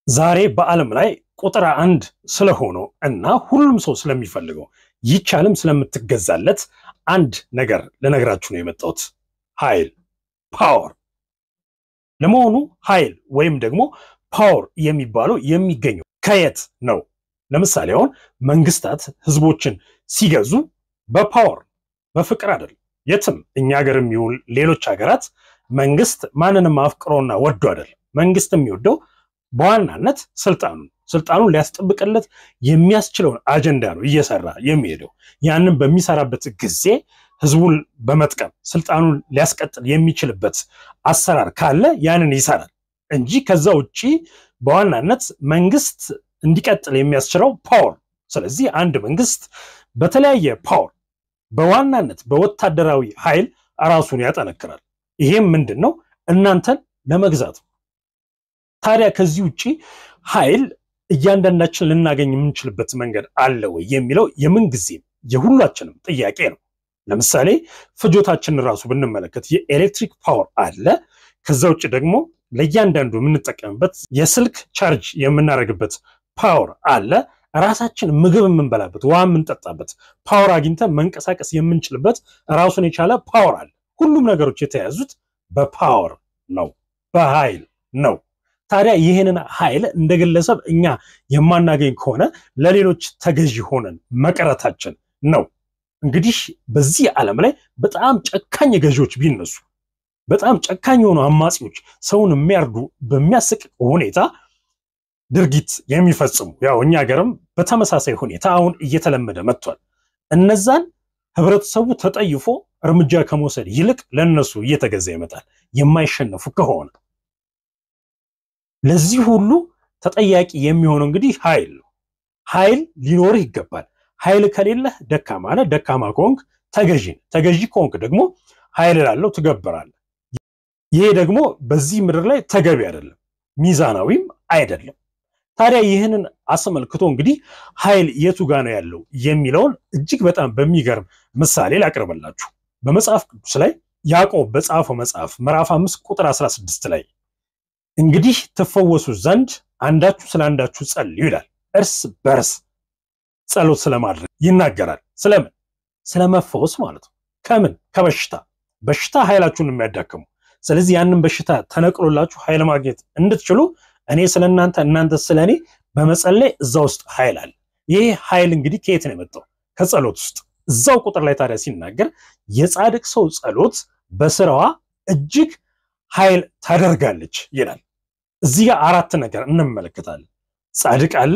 ዛሬ በዓለም ላይ ቁጥር አንድ ስለሆነው እና ሁሉም ሰው ስለሚፈልገው ይቻልም ስለምትገዛለት አንድ ነገር ልነግራችሁ ነው የመጣሁት። ኃይል ፓወር። ለመሆኑ ኃይል ወይም ደግሞ ፓወር የሚባለው የሚገኘው ከየት ነው? ለምሳሌ አሁን መንግስታት ህዝቦችን ሲገዙ በፓወር በፍቅር አይደለም። የትም እኛ ሀገር የሚውል ሌሎች ሀገራት መንግስት ማንንም አፍቅሮና ወዶ አይደለም። መንግስት የሚወደው በዋናነት ስልጣኑን ስልጣኑን ሊያስጠብቅለት የሚያስችለውን አጀንዳ ነው እየሰራ የሚሄደው። ያንን በሚሰራበት ጊዜ ህዝቡን በመጥቀም ስልጣኑን ሊያስቀጥል የሚችልበት አሰራር ካለ ያንን ይሰራል እንጂ ከዛ ውጭ በዋናነት መንግስት እንዲቀጥል የሚያስችለው ፓወር። ስለዚህ አንድ መንግስት በተለያየ ፓወር በዋናነት በወታደራዊ ኃይል ራሱን ያጠነክራል። ይሄም ምንድን ነው? እናንተን ለመግዛት ነው። ታዲያ ከዚህ ውጭ ኃይል እያንዳንዳችን ልናገኝ የምንችልበት መንገድ አለ ወይ የሚለው የምንጊዜም የሁላችንም ጥያቄ ነው። ለምሳሌ ፍጆታችንን ራሱ ብንመለከት የኤሌክትሪክ ፓወር አለ። ከዛ ውጭ ደግሞ ለእያንዳንዱ የምንጠቀምበት የስልክ ቻርጅ የምናደርግበት ፓወር አለ። ራሳችን ምግብ የምንበላበት ውሃ የምንጠጣበት ፓወር አግኝተን መንቀሳቀስ የምንችልበት ራሱን የቻለ ፓወር አለ። ሁሉም ነገሮች የተያዙት በፓወር ነው፣ በኃይል ነው። ታዲያ ይህንን ኃይል እንደ ግለሰብ እኛ የማናገኝ ከሆነ ለሌሎች ተገዢ ሆነን መቅረታችን ነው። እንግዲህ በዚህ ዓለም ላይ በጣም ጨካኝ ገዢዎች ቢነሱ፣ በጣም ጨካኝ የሆኑ አማጺዎች ሰውን የሚያርዱ በሚያስቅ ሁኔታ ድርጊት የሚፈጽሙ ያው እኛ ሀገርም በተመሳሳይ ሁኔታ አሁን እየተለመደ መጥቷል። እነዛን ህብረተሰቡ ተጠይፎ እርምጃ ከመውሰድ ይልቅ ለነሱ እየተገዛ ይመጣል የማይሸነፉ ከሆነ ለዚህ ሁሉ ተጠያቂ የሚሆነው እንግዲህ ኃይል ነው። ኃይል ሊኖርህ ይገባል። ኃይል ከሌለህ ደካማ ነህ። ደካማ ከሆንክ ተገዢ ነህ። ተገዢ ከሆንክ ደግሞ ኃይል ላለው ትገብራለህ። ይሄ ደግሞ በዚህ ምድር ላይ ተገቢ አይደለም፣ ሚዛናዊም አይደለም። ታዲያ ይህንን አስመልክቶ እንግዲህ ኃይል የቱ ጋ ነው ያለው የሚለውን እጅግ በጣም በሚገርም ምሳሌ ላቅርበላችሁ። በመጽሐፍ ቅዱስ ላይ ያዕቆብ በጻፈው መጽሐፍ ምዕራፍ አምስት ቁጥር 16 ላይ እንግዲህ ትፈወሱ ዘንድ አንዳችሁ ስለ አንዳችሁ ጸልዩ ይላል። እርስ በርስ ጸሎት ስለማድረግ ይናገራል። ስለምን? ስለመፈወስ ማለት ነው። ከምን? ከበሽታ። በሽታ ኃይላችሁን የሚያዳክሙ ስለዚህ ያንን በሽታ ተነቅሎላችሁ ኃይል ማግኘት እንድትችሉ እኔ ስለ እናንተ እናንተ ስለ እኔ በመጸለይ እዛ ውስጥ ኃይል አለ። ይህ ኃይል እንግዲህ ከየት ነው የመጣው? ከጸሎት ውስጥ እዛው ቁጥር ላይ ታዲያ ሲናገር የጻድቅ ሰው ጸሎት በስራዋ እጅግ ኃይል ታደርጋለች ይላል። እዚህ ጋር አራት ነገር እንመለከታለን። ጻድቅ አለ፣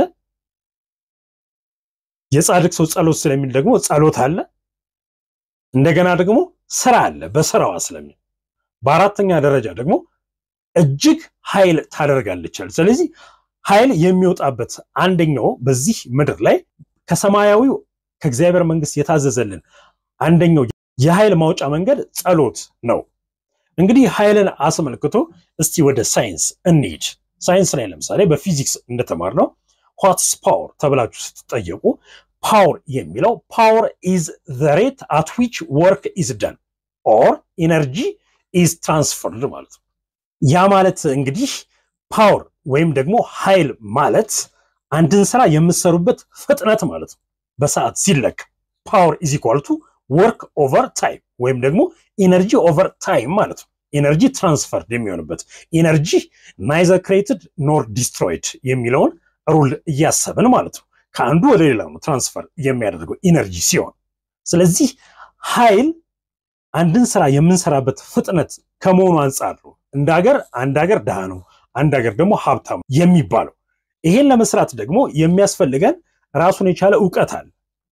የጻድቅ ሰው ጸሎት ስለሚል ደግሞ ጸሎት አለ፣ እንደገና ደግሞ ስራ አለ በስራዋ ስለሚል፣ በአራተኛ ደረጃ ደግሞ እጅግ ኃይል ታደርጋለች። ስለዚህ ኃይል የሚወጣበት አንደኛው በዚህ ምድር ላይ ከሰማያዊው ከእግዚአብሔር መንግስት የታዘዘልን አንደኛው የኃይል ማውጫ መንገድ ጸሎት ነው። እንግዲህ ኃይልን አስመልክቶ እስቲ ወደ ሳይንስ እንሂድ። ሳይንስ ላይ ለምሳሌ በፊዚክስ እንደተማርነው ዋትስ ፓወር ተብላችሁ ስትጠየቁ ፓወር የሚለው ፓወር ኢዝ ዘ ሬት አት ዊች ወርክ ኢዝ ደን ኦር ኢነርጂ ኢዝ ትራንስፈርድ ማለት ነው። ያ ማለት እንግዲህ ፓወር ወይም ደግሞ ኃይል ማለት አንድን ስራ የምትሰሩበት ፍጥነት ማለት ነው። በሰዓት ሲለካ ፓወር ኢዝ ኢኳል ቱ ወርክ ኦቨር ታይም ወይም ደግሞ ኢነርጂ ኦቨር ታይም ማለት ነው። ኢነርጂ ትራንስፈርድ የሚሆንበት ኢነርጂ ናይዘር ክሬትድ ኖር ዲስትሮይድ የሚለውን ሩል እያሰብን ማለት ነው። ከአንዱ ወደ ሌላው ነው ትራንስፈር የሚያደርገው ኢነርጂ ሲሆን፣ ስለዚህ ኃይል አንድን ስራ የምንሰራበት ፍጥነት ከመሆኑ አንጻር ነው እንደ ሀገር አንድ ሀገር ድሃ ነው፣ አንድ ሀገር ደግሞ ሀብታም የሚባለው። ይሄን ለመስራት ደግሞ የሚያስፈልገን ራሱን የቻለ እውቀት አለ።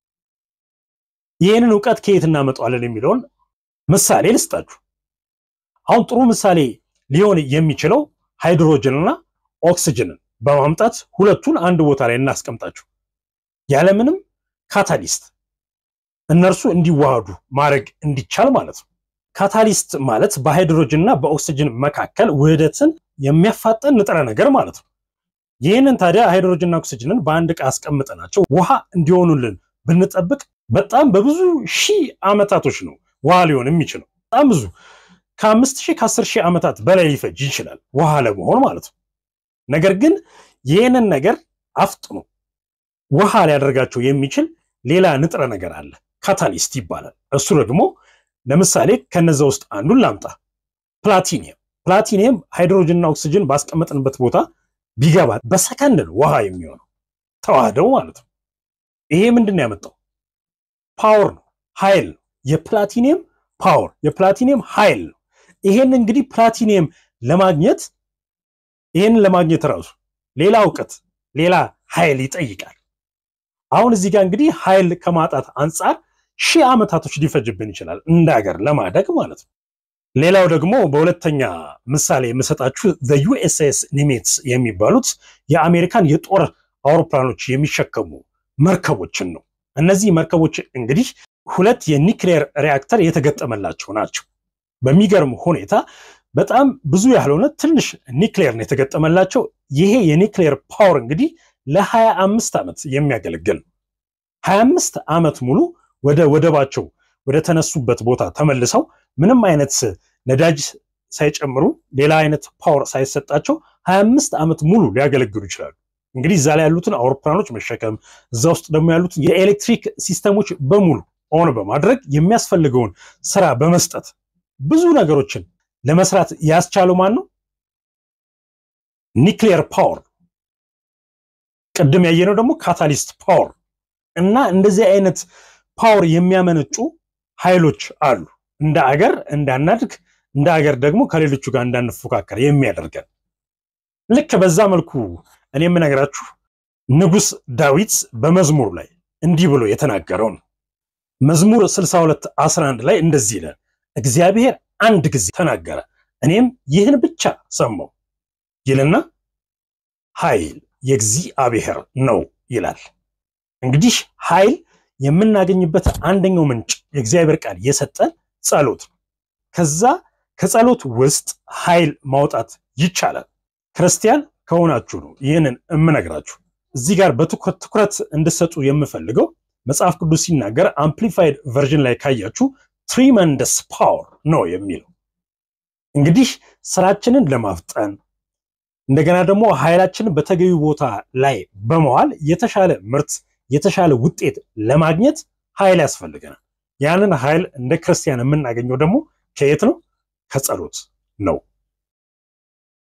ይህንን እውቀት ከየት እናመጣዋለን የሚለውን ምሳሌ ልስጣችሁ። አሁን ጥሩ ምሳሌ ሊሆን የሚችለው ሃይድሮጅንና ኦክስጅንን በማምጣት ሁለቱን አንድ ቦታ ላይ እናስቀምጣችሁ ያለምንም ካታሊስት እነርሱ እንዲዋሃዱ ማድረግ እንዲቻል ማለት ነው። ካታሊስት ማለት በሃይድሮጅን እና በኦክስጅን መካከል ውህደትን የሚያፋጠን ንጥረ ነገር ማለት ነው። ይህንን ታዲያ ሃይድሮጅንና ኦክስጅንን በአንድ ዕቃ አስቀምጠናቸው ውሃ እንዲሆኑልን ብንጠብቅ በጣም በብዙ ሺህ ዓመታቶች ነው ውሃ ሊሆን የሚችለው። በጣም ብዙ ከአምስት ሺህ ከአስር ሺህ ዓመታት በላይ ሊፈጅ ይችላል ውሃ ለመሆን ማለት ነው። ነገር ግን ይህንን ነገር አፍጥኖ ውሃ ሊያደርጋቸው የሚችል ሌላ ንጥረ ነገር አለ፣ ካታሊስት ይባላል። እሱ ደግሞ ለምሳሌ ከነዛ ውስጥ አንዱን ላምጣ፣ ፕላቲኒየም። ፕላቲኒየም ሃይድሮጅንና ኦክስጅን ባስቀመጥንበት ቦታ ቢገባ በሰከንድ ነው ውሃ የሚሆነው ተዋህደው ማለት ነው። ይሄ ምንድን ነው ያመጣው? ፓወር ነው፣ ኃይል ነው። የፕላቲኒየም ፓወር የፕላቲኒየም ኃይል ነው። ይሄን እንግዲህ ፕላቲኒየም ለማግኘት ይሄንን ለማግኘት ራሱ ሌላ እውቀት ሌላ ኃይል ይጠይቃል። አሁን እዚህ ጋር እንግዲህ ኃይል ከማጣት አንጻር ሺህ ዓመታቶች ሊፈጅብን ይችላል እንደ ሀገር ለማደግ ማለት ነው። ሌላው ደግሞ በሁለተኛ ምሳሌ የምሰጣችሁ ዩኤስኤስ ኒሜትስ የሚባሉት የአሜሪካን የጦር አውሮፕላኖች የሚሸከሙ መርከቦችን ነው። እነዚህ መርከቦች እንግዲህ ሁለት የኒክሌር ሪያክተር የተገጠመላቸው ናቸው። በሚገርም ሁኔታ በጣም ብዙ ያልሆነ ትንሽ ኒክሌር ነው የተገጠመላቸው። ይሄ የኒክሌር ፓወር እንግዲህ ለሀያ አምስት ዓመት የሚያገለግል ነው። ሀያ አምስት ዓመት ሙሉ ወደ ወደባቸው ወደ ተነሱበት ቦታ ተመልሰው ምንም አይነት ነዳጅ ሳይጨምሩ ሌላ አይነት ፓወር ሳይሰጣቸው ሀያ አምስት ዓመት ሙሉ ሊያገለግሉ ይችላሉ። እንግዲህ እዛ ላይ ያሉትን አውሮፕላኖች መሸከም እዛ ውስጥ ደግሞ ያሉትን የኤሌክትሪክ ሲስተሞች በሙሉ ኦን በማድረግ የሚያስፈልገውን ስራ በመስጠት ብዙ ነገሮችን ለመስራት ያስቻለው ማን ነው? ኒክሊየር ፓወር። ቅድም ያየነው ደግሞ ካታሊስት ፓወር እና እንደዚህ አይነት ፓወር የሚያመነጩ ኃይሎች አሉ። እንደ አገር እንዳናድግ፣ እንደ አገር ደግሞ ከሌሎቹ ጋር እንዳንፎካከር የሚያደርገን ልክ በዛ መልኩ እኔ የምነግራችሁ ንጉሥ ዳዊት በመዝሙር ላይ እንዲህ ብሎ የተናገረው ነው። መዝሙር 62 11 ላይ እንደዚህ ይላል፣ እግዚአብሔር አንድ ጊዜ ተናገረ፣ እኔም ይህን ብቻ ሰማው ይልና ኃይል የእግዚአብሔር ነው ይላል። እንግዲህ ኃይል የምናገኝበት አንደኛው ምንጭ የእግዚአብሔር ቃል የሰጠን ጸሎት ነው። ከዛ ከጸሎት ውስጥ ኃይል ማውጣት ይቻላል። ክርስቲያን ከሆናችሁ ነው ይህንን የምነግራችሁ። እዚህ ጋር በትኩረት ትኩረት እንድሰጡ የምፈልገው መጽሐፍ ቅዱስ ሲናገር አምፕሊፋይድ ቨርዥን ላይ ካያችሁ ትሪመንደስ ፓወር ነው የሚለው። እንግዲህ ስራችንን ለማፍጠን እንደገና ደግሞ ኃይላችንን በተገቢ ቦታ ላይ በመዋል የተሻለ ምርት የተሻለ ውጤት ለማግኘት ኃይል ያስፈልገናል። ያንን ኃይል እንደ ክርስቲያን የምናገኘው ደግሞ ከየት ነው? ከጸሎት ነው።